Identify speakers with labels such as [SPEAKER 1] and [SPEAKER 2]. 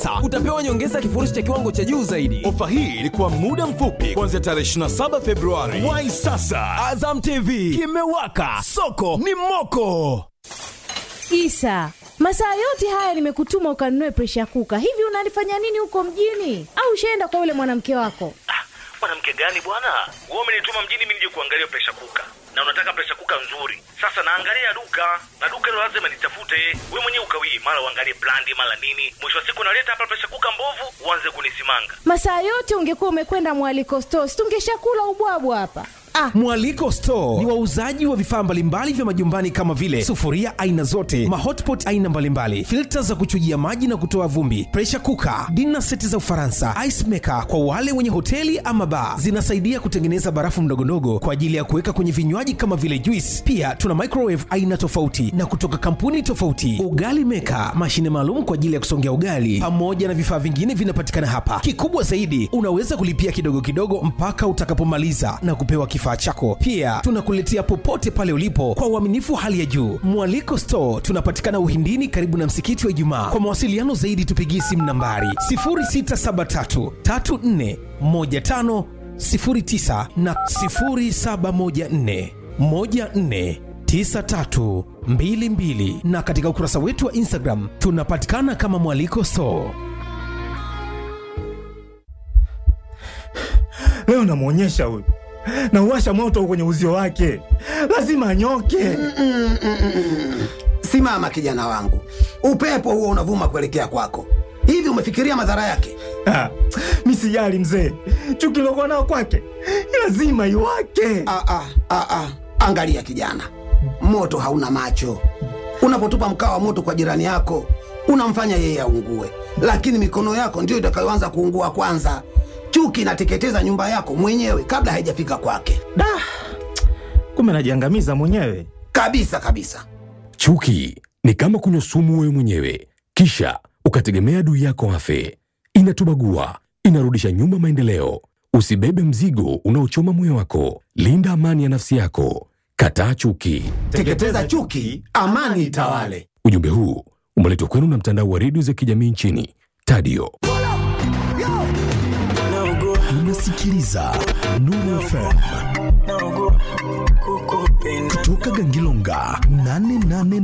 [SPEAKER 1] pesa utapewa nyongeza kifurushi cha kiwango cha juu zaidi
[SPEAKER 2] ofa hii ilikuwa muda mfupi kuanzia tarehe 27 februari wai sasa
[SPEAKER 1] azam tv kimewaka soko ni moko
[SPEAKER 3] isa masaa yote haya nimekutuma ukanunue presha kuka hivi unalifanya nini huko mjini au ushaenda kwa yule mwanamke wako
[SPEAKER 4] mwanamke gani bwana wewe umenituma mjini mimi nije kuangalia presha kuka na unataka presha kuka nzuri sasa naangalia duka na duka hilo lazima nitafute wewe mwenyewe ukawii mara uangalie brandi mara nini mwisho wa siku naleta hapa presha kuka mbovu uanze kunisimanga
[SPEAKER 3] masaa yote ungekuwa umekwenda mwaliko stos tungeshakula ubwabwa hapa ah
[SPEAKER 5] mwaliko store ni wauzaji wa vifaa mbalimbali vya majumbani kama vile sufuria aina zote mahotpot aina mbalimbali filta za kuchujia maji na kutoa vumbi presha kuka dina seti za ufaransa ice maker kwa wale wenye hoteli ama baa zinasaidia kutengeneza barafu mdogondogo kwa ajili ya kuweka kwenye vinywaji kama vile juice pia tuna microwave aina tofauti na kutoka kampuni tofauti ugali meka mashine maalum kwa ajili ya kusongea ugali pamoja na vifaa vingine vinapatikana hapa kikubwa zaidi unaweza kulipia kidogo kidogo mpaka utakapomaliza na kupewa kifaa chako pia tunakuletea popote pale ulipo kwa uaminifu wa hali ya juu mwaliko store tunapatikana uhindini karibu na msikiti wa ijumaa kwa mawasiliano zaidi tupigie simu nambari 0673 34 15 09 na 0714 14 9322 na katika ukurasa wetu wa instagram tunapatikana kama mwaliko store
[SPEAKER 6] leo namwonyesha huyu nauwasha moto kwenye uzio wake lazima anyoke
[SPEAKER 7] simama kijana wangu upepo huo unavuma kuelekea kwako hivi umefikiria madhara yake
[SPEAKER 6] Ah, mi sijali mzee chuki lokuwa nao kwake lazima iwake
[SPEAKER 7] ah, ah, ah, ah. angalia kijana moto hauna macho unapotupa mkaa wa moto kwa jirani yako unamfanya yeye aungue lakini mikono yako ndiyo itakayoanza kuungua kwanza chuki inateketeza nyumba yako mwenyewe kabla haijafika kwake
[SPEAKER 6] da kumbe najiangamiza mwenyewe
[SPEAKER 7] kabisa kabisa
[SPEAKER 8] chuki ni kama kunywa sumu wewe mwenyewe kisha ukategemea adui yako afe inatubagua inarudisha nyuma maendeleo usibebe mzigo unaochoma moyo wako linda amani ya nafsi yako kataa chuki
[SPEAKER 7] teketeza chuki amani itawale
[SPEAKER 8] ujumbe huu umeletwa kwenu na mtandao wa redio za kijamii nchini tadio
[SPEAKER 9] unasikiliza Nuru FM kutoka Gangilonga 88